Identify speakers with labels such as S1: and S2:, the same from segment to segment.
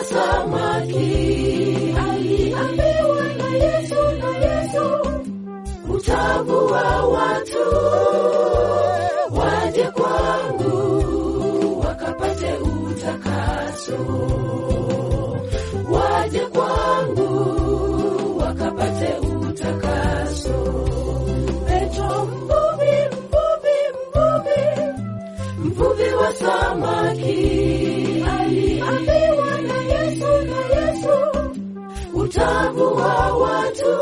S1: wa samaki aliambiwa na Yesu na Yesu utavua watu waje kwangu wakapate utakaso, waje kwangu wakapate utakaso. Petro mvuvi, mvuvi, mvuvi, mvuvi wa samaki aliambiwa na Yesu na Yesu utavua watu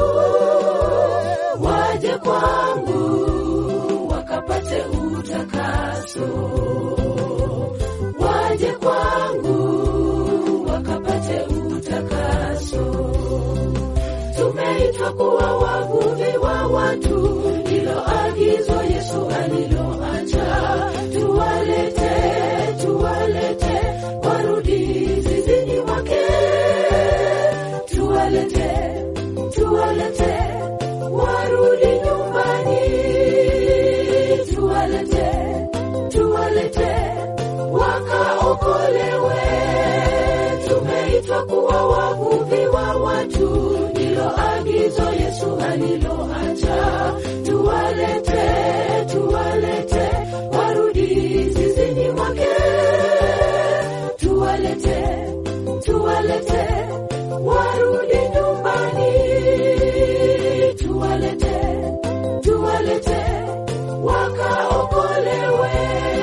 S1: waje kwangu wakapate utakaso, waje kwangu wakapate utakaso. Tumeitwa kuwa wavuvi wa watu, ndilo agizo Yesu aliloacha. Tuwalete, tuwalete warudi zizini mwake, tuwalete, tuwalete warudi nyumbani, tuwalete, tuwalete wakaokolewe. Tumeitwa kuwa wavuvi wa watu, ndilo agizo Yesu aliloacha. Tuwalete, tuwalete warudi zizini mwake, tuwalete, tuwalete warudi nyumbani, tuwalete, tuwalete wakaokolewe.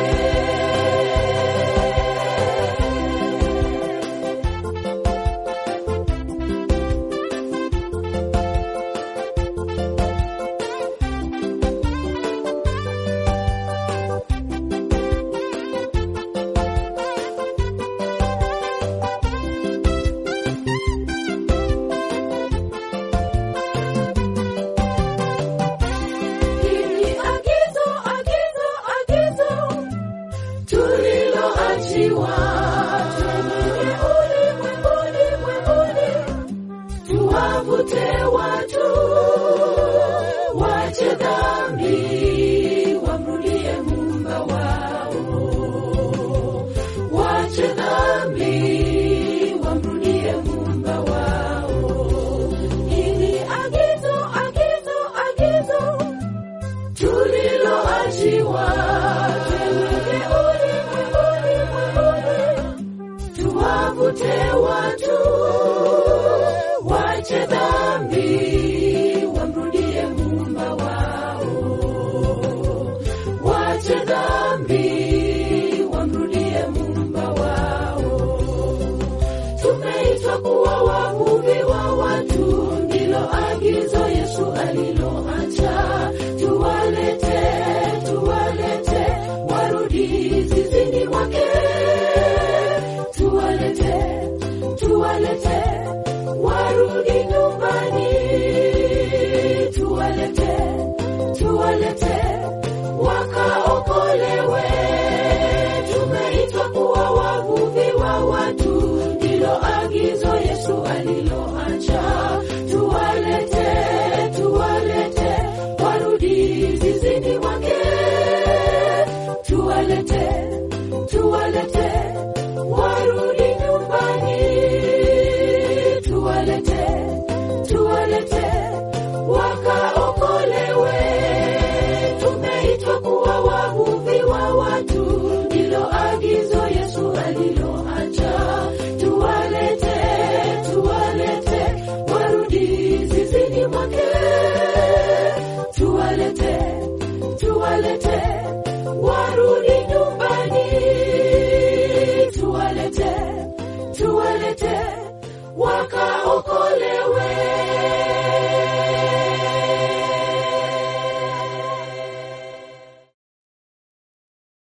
S1: Hili agizo, agizo, agizo tuliloachiwa twende ulimwenguni, mwenguni, tuwavute watu wache dhambi, wamrudie Muumba wao, wache dhambi, wamrudie Muumba wao. Hili agizo, agizo, agizo tuliloachiwa twende ulimwenguni, mwenguni, tuwavute watu wache dhambi, wamrudie Muumba wao, wache dhambi, wamrudie Muumba wao. Tumeitwa kuwa wavuvi wa watu, ndilo agizo Yesu aliloacha. Tuwalete, tuwalete warudi zizini mwake, tuwalete, tuwalete warudi nyumbani, tuwalete, tuwalete wakaokolewe. Tumeitwa kuwa wavuvi wa watu, ndilo agizo Yesu aliloacha. Tuwalete, tuwalete warudi zizini mwake, tuwalete, tuwalete